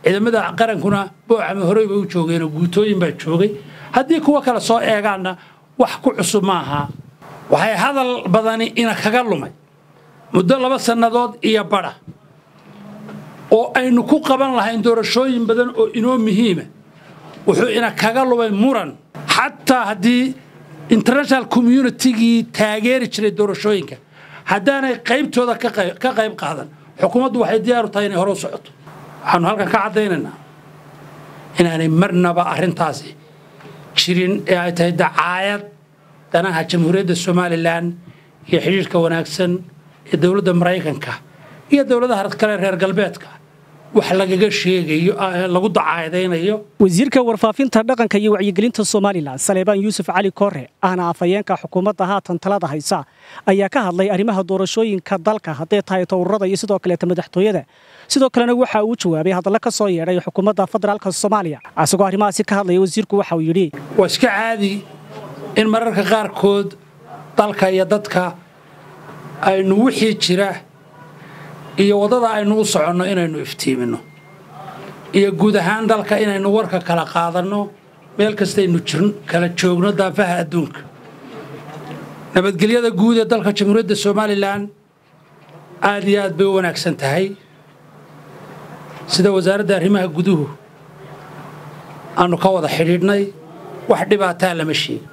ciidamada qarankuna boocama horey bay u joogeenoo guutooyin baa joogay haddii kuwa kale soo eegaanna wax ku cusub maaha waxay hadal badani ina kaga lumay muddo laba sannadood iyo badha oo aynu ku qaban lahayn doorashooyin badan oo inoo muhiima wuxuu ina kaga lumay muran xataa haddii international communitygii taageeri jiray doorashooyinka haddaanay qaybtooda ka qayb qaadan xukuumaddu waxay diyaaru tahay inay hore u socoto waxaanu halkan ka caddaynaynaa inaanay marnaba arrintaasi jirin ee ay tahay dacaayad danaha jamhuuriyadda somalilan iyo xidhiirhka wanaagsan ee dowladda maraykanka iyo dowladaha kale reer galbeedka wax lagaga sheegayo lagu dacaadaynayo wasiirka warfaafinta dhaqanka iyo wacyigelinta somalilan saleebaan yuusuf cali koore ahna afhayeenka xukuumadda haatan talada haysa ayaa ka hadlay arrimaha doorashooyinka dalka hadday tahay towrarada iyo sidoo kaleeta madaxtooyada sidoo kalena waxa uu jawaabay hadalla ka soo yeedhay xukuumadda federaalka soomaaliya isagoo arrimahaasi ka hadlaya wasiirku waxa uu yidhi waa iska caadi in mararka qaarkood dalka iyo dadka aynu wixii jira iyo waddada aynu u soconno inaynu iftiiminno iyo guud ahaan dalka inaynu warka kala qaadanno meel kastaynu kala joogno daafaha adduunka nabadgelyada guud ee dalka jamhuuriyadda somalilan aad iyo aad bay u wanaagsan tahay sida wasaaradda arrimaha guduhu aanu ka wada xidhiidhnay wax dhibaataa lama sheegin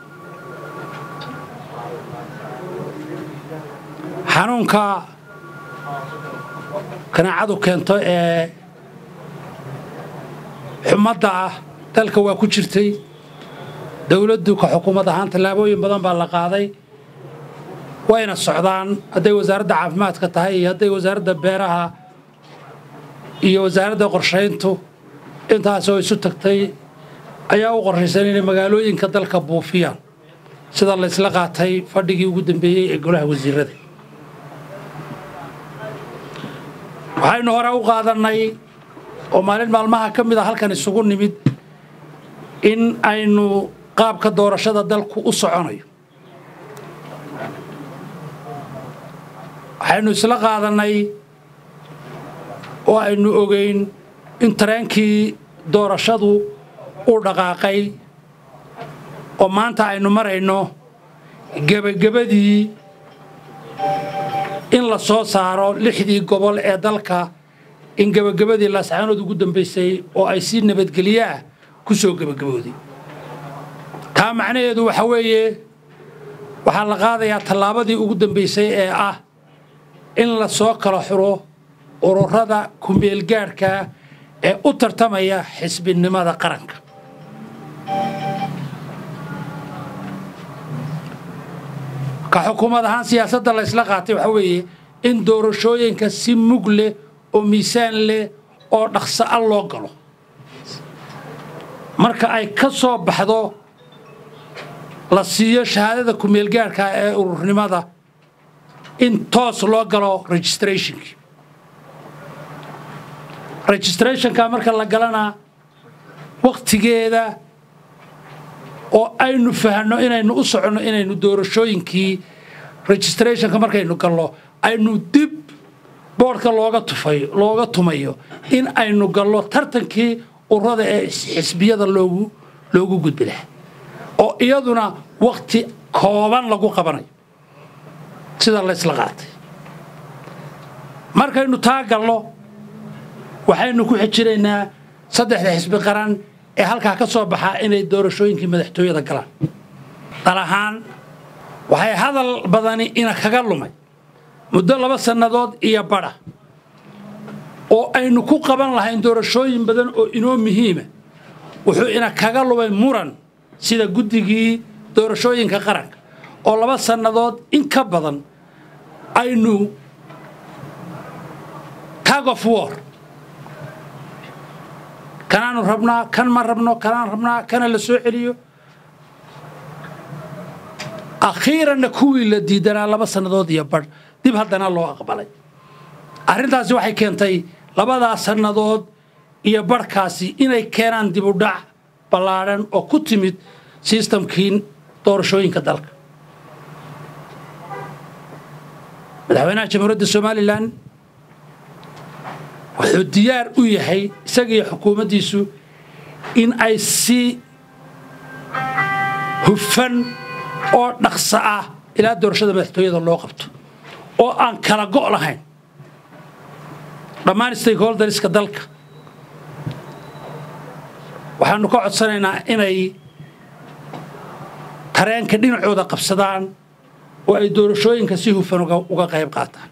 xanuunka kanaacadu keento ee xumadda ah dalka waa ku jirtay dowladdu ka xukuumad ahaan tallaabooyin badan baa la qaaday wayna socdaan hadday wasaaradda caafimaadka tahay iyo hadday wasaaradda beeraha iyo wasaaradda qorshayntu intaasoo isu tagtay ayaa u qorshaysan inay magaalooyinka dalka buufiyaan sida la ysla qaatay fadhigii ugu dambeeyey ee golaha wasiirada waxaynu hore u qaadannay oo maalin maalmaha ka mid a halkan isugu nimid in aynu qaabka doorashada dalku u soconayo waxaynu isla qaadannay oo aynu ogeyn in tareenkii doorashadu u dhaqaaqay oo maanta aynu marayno gebagabadii in la soo saaro lixdii gobol ee dalka in gebagabadii laascaanood ugu dambaysay oo ay si nabadgelyo ah ku soo gebagabooday taa macnaheedu waxa weeye waxaa la qaadayaa tallaabadii ugu dambaysay ee ah in la soo kala xuro ururada kumeelgaadhka ee u tartamaya xisbinimada qaranka ka xukuumad ahaan siyaasadda la ysla qaatay waxaa weeye in doorashooyinka si mug leh oo miisaan leh oo dhaqso a loo galo marka ay ka soo baxdo la siiyo shahaadada kumeelgaadhka ee ururnimada in toos loo galo registrationkii registrationka marka la galana wakhtigeeda oo aynu fahanno inaynu u soconno inaynu doorashooyinkii registrationka markaynu gallo aynu dib boodhka looga tufay looga tumayo in aynu gallo tartankii ururada ee xisbiyada loogu loogu gudbi lahaa oo iyaduna wakhti kooban lagu qabanayo sida laysla qaatay markaynu taa gallo waxaynu ku xijinaynaa saddexda xisbi qaran ee halkaa ka soo baxaa inay doorashooyinkii madaxtooyada galaan dal ahaan waxay hadal badani ina kaga lumay muddo laba sannadood iyo badha oo aynu ku qaban lahayn doorashooyin badan oo inoo muhiima wuxuu ina kaga lumay muran sida guddigii doorashooyinka qaranka oo laba sannadood in ka badan aynu tag of war kanaanu rabnaa kan ma rabno kanaan rabnaa kana la soo celiyo akhiiranna kuwii la diidanaa laba sannadood iyo badh dib haddana loo aqbalay arrintaasi waxay keentay labadaa sannadood iyo badhkaasi inay keenaan dibudhac ballaadhan oo ku timid sistamkii doorashooyinka dalka madaxweynaha jamhuuriyadda somalilan wuxuu diyaar u yahay isagiiyo xukuumaddiisu in ay si hufan oo dhaqso ah ilaa doorashada madaxtooyada loo qabto oo aan kala go' lahayn dhammaan stakeholderiska dalka waxaanu ka codsanaynaa inay tareenka dhinacooda qabsadaan oo ay doorashooyinka si hufan uga qayb qaataan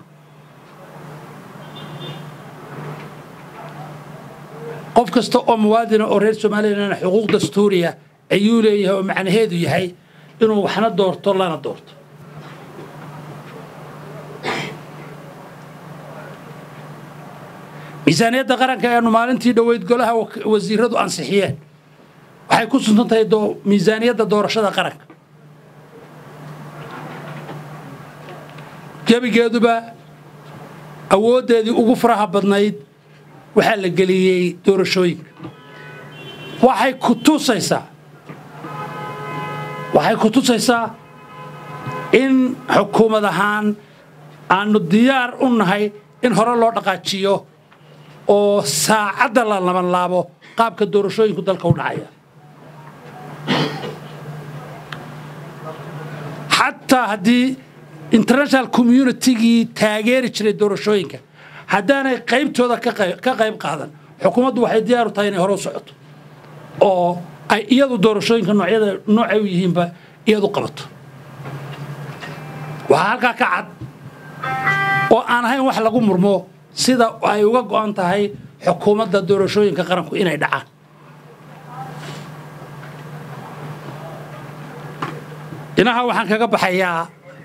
qof kasta oo muwaadina oo reer somalilan xuquuq dastuuriya ayuu leeyahay oo macnaheedu yahay inuu waxna doorto lana doorto miisaaniyadda qaranka ayaanu maalintii dhoweyd golaha wasiiradu ansixiyeen waxay ku suntan tahay miisaaniyadda doorashada qaranka gebigeeduba awooddeedii ugu faraha badnayd waxaa la geliyey doorashooyinka waxay ku tusaysaa waxay ku tusaysaa in xukuumad ahaan aanu diyaar u nahay in hore loo dhaqaajiyo oo saacadda la labanlaabo qaabka doorashooyinku dalka u dhacaya xataa haddii international communitygii taageeri jiray doorashooyinka haddaanay qaybtooda ka qayb qaadan xukuumaddu waxay diyaar u tahay inay hore u socoto oo ay iyadu doorashooyinka noocyada noocay u yihiinba iyadu qabato waxaa halkaa ka cad oo aan ahayn wax lagu murmo sida ay uga go'an tahay xukuumadda doorashooyinka qaranku inay dhacaan inaha waxaan kaga baxayaa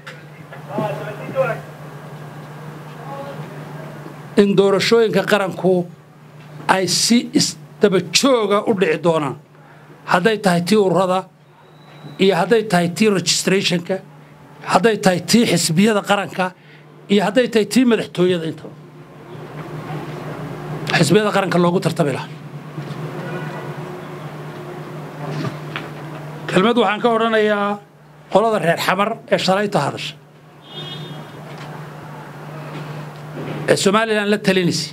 in doorashooyinka qaranku ay si isdabajooga u dhici doonaan hadday tahay tii ururada iyo hadday tahay tii registrationka hadday tahay tii xisbiyada qaranka iyo hadday tahay tii madaxtooyada intaba xisbiyada qaranka loogu tartami lahaa kelmad waxaan ka odhanayaa qolada reer xamar ee shalayta hadasha ee somalilan la talinaysa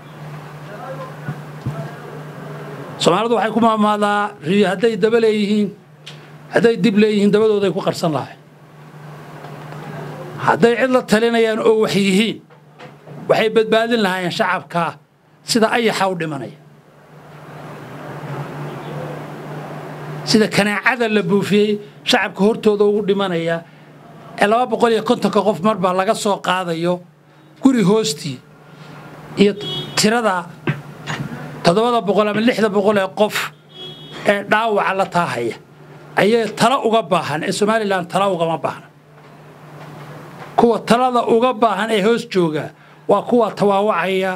soomaalidu waxay ku maamaadaa riyo hadday daba leeyihiin hadday dib leeyihiin dabadooday ku qarsan lahay hadday cid la talinayaan oo wax yihiin waxay badbaadin lahaayeen shacabkaa sida ayaxa u dhimanaya sida kanaacada la buufiyey shacabka hortooda ugu dhimanaya ee laba boqol iyo kontonka qof marba laga soo qaadayo guri hoostii iyo tirada toddobada boqol ama lixda boqol ee qof ee dhaawaca la taahaya ayay talo uga baahan ee somalilan tala ugama baahna kuwa talada uga baahan ee hoos jooga waa kuwa tawaawacaya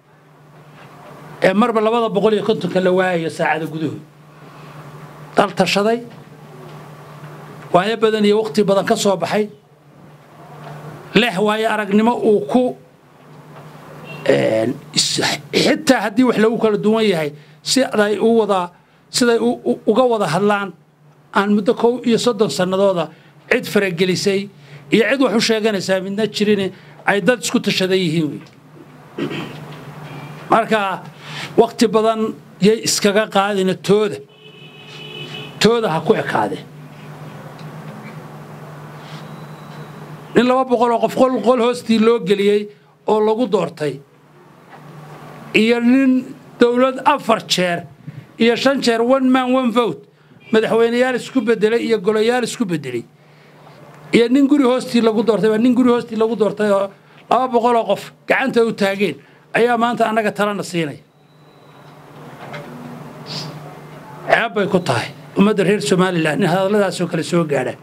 ee marba labada boqol iyo kontonka la waayayo saacada gudahood dal tashaday waayo badan iyo wakhti badan ka soo baxay leh waayo aragnimo uu ku xitaa haddii wax lagu kala duwan yahay siday u wada siday uga wada hadlaan aan muddo kow iyo soddon sannadooda cid faragelisay iyo cid wax u sheeganaysaa midna jirin ay dad isku tashadan yihiin wey marka wakhti badan yay iskaga qaadina tooda tooda ha ku ekaadeen nin laba boqol oo qof qol hoostii loo geliyey oo lagu doortay iyo nin dowlad afar jeer iyo shan jeer one man one vote madaxweyneyaal isku bedelay iyo golayaal isku bedelay iyo nin guri hoostii lagu doortay baa nin guri hoostii lagu doortay oo laba boqol oo qof gacanta u taageen ayaa maanta annaga talana siinaya ceeb bay ku tahay ummadda reer somalilan in hadalladaasoo kale soo gaadhaan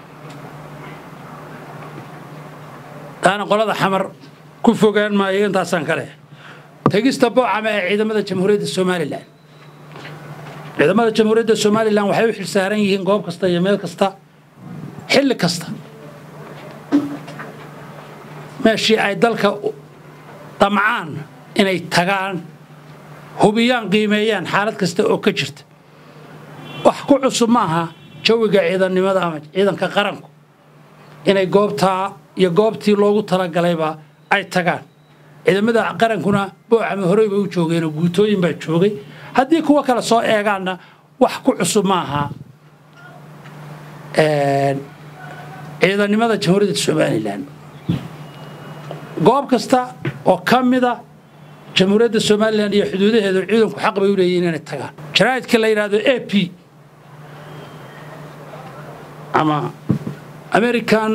taana qolada xamar ku fogaan maayo intaasaan ka leh tegista boocama ee ciidamada jamhuuriyadda somalilan ciidamada jamhuuriyadda somalilan waxay u xilsaaran yihiin goob kasta iyo meel kasta xilli kasta meeshii ay dalka damcaan inay tagaan hubiyaan qiimeeyaan xaalad kasta oo ka jirta wax ku cusub ma aha jawiga ciidannimada ama ciidanka qaranku inay goobtaa iyo goobtii loogu talagalayba ay tagaan ciidamada qarankuna boocama horey bay u joogeenoo guutooyin baa joogay haddii kuwa kale soo eegaanna wax ku cusub maaha ciidannimada jamhuuriyadda somalilan goob kasta oo ka mida jamhuuriyadda somalilan iyo xuduudaheedu ciidanku xaq bay u leeyihin inay tagaan jaraa'idka la yidhaahdo a p ama american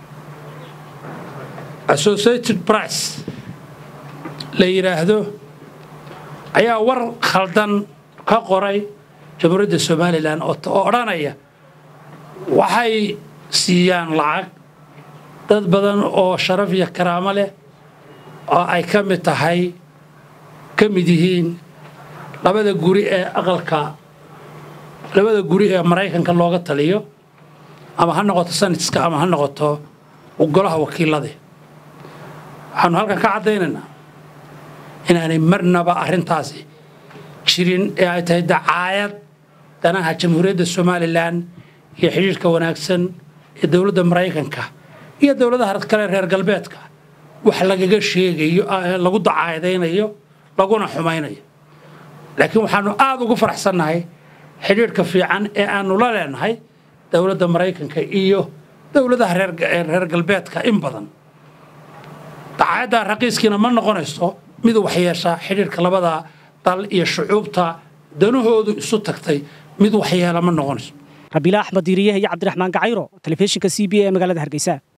associated price la yidhaahdo ayaa war khaldan ka qoray jamhuuriyadda somalilan oo odhanaya waxay siiyaan lacag dad badan oo sharaf iyo karaamo leh oo ay ka mid tahay ka mid yihiin labada guri ee aqalka labada guri ee maraykanka looga taliyo ama ha noqoto sanadska ama ha noqoto golaha wakiilade waxaanu halkan ka caddaynaynaa inaanay marnaba arrintaasi jirin ee ay tahay dacaayad danaha jamhuuriyadda somalilan iyo xidhiirhka wanaagsan ee dowladda maraykanka iyo dowladaha kale reer galbeedka wax lagaga sheegayo lagu dacaadaynayo laguna xumaynayo laakiin waxaanu aada ugu faraxsannahay xidhiirhka fiican ee aanu la leenahay dowladda maraykanka iyo dowladaha reer galbeedka in badan dacaayadda raqiiskiina ma noqonayso mid waxyeesha xidhiirhka labada dal iyo shucuubta danahoodu isu tagtay mid waxyeela ma noqonayso rabiila axmed diiriyaha iyo cabdiraxmaan gacayro telefishinka c b a ee magaalada hargeysa